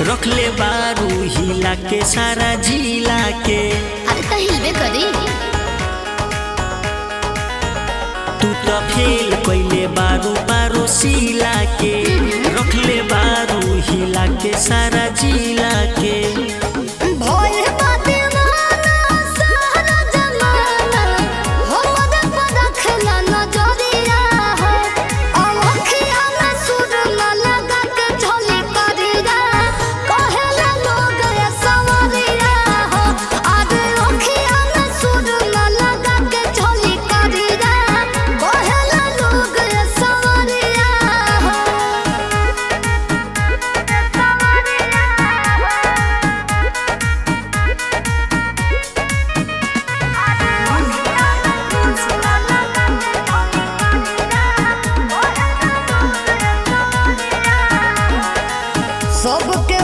रखले बारू हिला के सारा जिला के अरे त हिलबे करी तू तो फेल कैले बारू बारो सिला के रखले बारू हिला के सारा जिला के भोल बाते माना सारा जमाना हमर पर रखला नजरिया हो अखिया में सुर न लगा के झोली करिया कहेला लोग ये सवरिया हो आज अखिया में सुर न लगा के झोली करिया कहेला लोग ये सवरिया हो सबके